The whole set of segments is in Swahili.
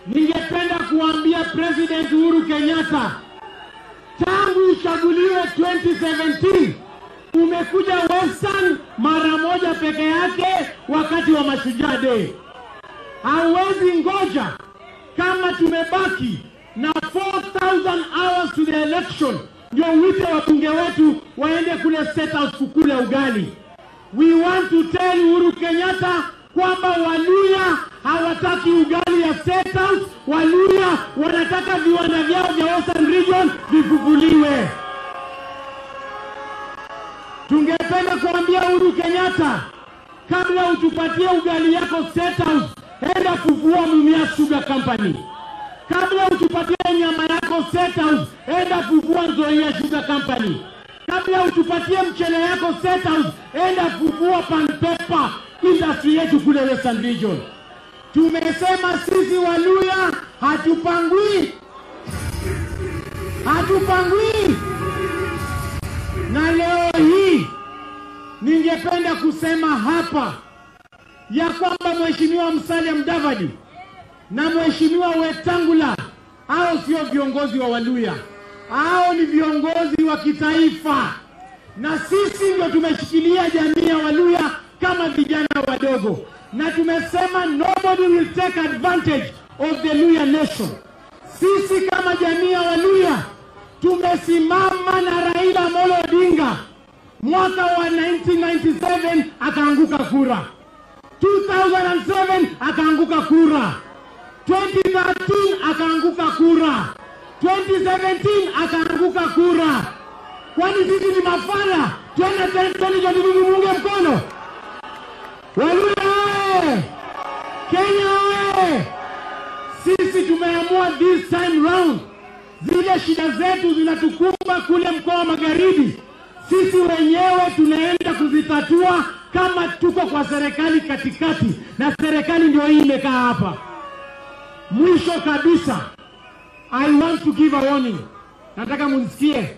ningependa kuambia President Uhuru Kenyatta, tangu uchaguliwe 2017 umekuja Western mara moja peke yake wakati wa Mashujaa Day. Hauwezi ngoja kama tumebaki na 4000 hours to the election ndio wite wabunge wetu waende kule State House kukula ugali. We want to tell Uhuru Kenyatta kwamba Waluya hawataki ugali ya State House. Waluya wanataka viwanda vyao vya Western Region vifufuliwe. Tungependa kuambia Uhuru Kenyatta, kabla utupatie ugali yako State House, enda fufua Mumias Sugar Company. Kabla utupatie nyama yako State House, enda fufua Nzoia Sugar Company. Kabla utupatie mchele yako State House, enda fufua Pan Paper industry yetu kule Western Region. Tumesema sisi Waluya hatupangwi, hatupangwi. Na leo hii ningependa kusema hapa ya kwamba Mheshimiwa Musalia Mudavadi na Mheshimiwa Wetangula hao sio viongozi wa Waluya, hao ni viongozi wa kitaifa, na sisi ndio tumeshikilia jamii ya Waluya kama vijana wadogo, na tumesema nobody will take advantage of the Luya nation. Sisi kama jamii ya Waluya tumesimama na Raila Amolo Odinga mwaka wa 1997 akaanguka kura, 2007 akaanguka kura, 2013 akaanguka kura, 2017 akaanguka kura. Kwani sisi ni mafala? Twende 2022 muunge mkono Waluya oye! Kenya oye! Sisi tumeamua this time round, zile shida zetu zinatukumba kule mkoa wa Magharibi, sisi wenyewe tunaenda kuzitatua kama tuko kwa serikali katikati, na serikali ndio hii imekaa hapa. Mwisho kabisa, I want to give a warning, nataka munisikie.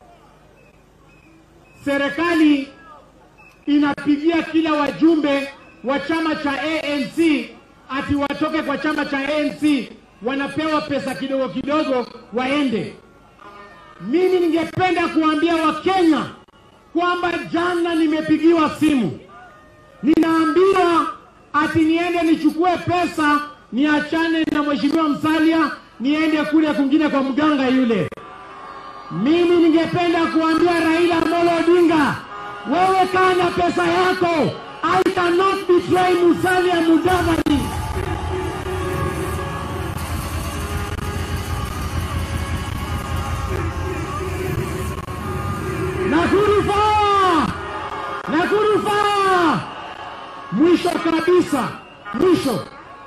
Serikali inapigia kila wajumbe wa chama cha ANC ati watoke kwa chama cha ANC, wanapewa pesa kidogo kidogo waende. Mimi ningependa kuambia Wakenya kwamba jana nimepigiwa simu, ninaambiwa ati niende nichukue pesa niachane na mheshimiwa Musalia niende kule kwingine kwa mganga yule. Mimi ningependa kuambia Raila Amolo Odinga, wewe kaa na pesa yako. I cannot betray Musalia Mudavadi. Nakuru faa! Nakuru faa! Mwisho kabisa, mwisho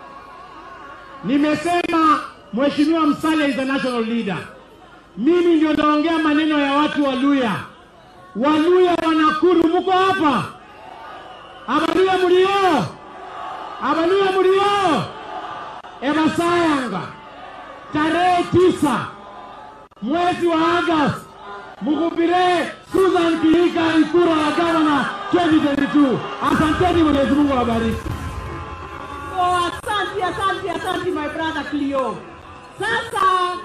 nimesema Mheshimiwa Musalia is a national leader. Mimi ndio naongea maneno ya watu wa Luya. Waluya wa Nakuru, muko hapa? Abaluya mulio? Abaluya mulio? Emasayanga, tarehe tisa mwezi wa Agosti, mhubire Susan Kihika Ikura ya gavana 2022. Asanteni, Mwenyezi Mungu awabariki. Oh, asante, asante, asante my brother Cleo. Sasa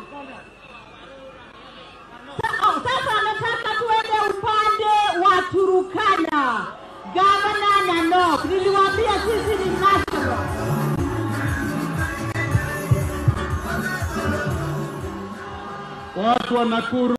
Sa- oh, sasa nataka tuende upande wa Turukana, gavana na Nok. Niliwaambia sisi ni national. Watu wa Nakuru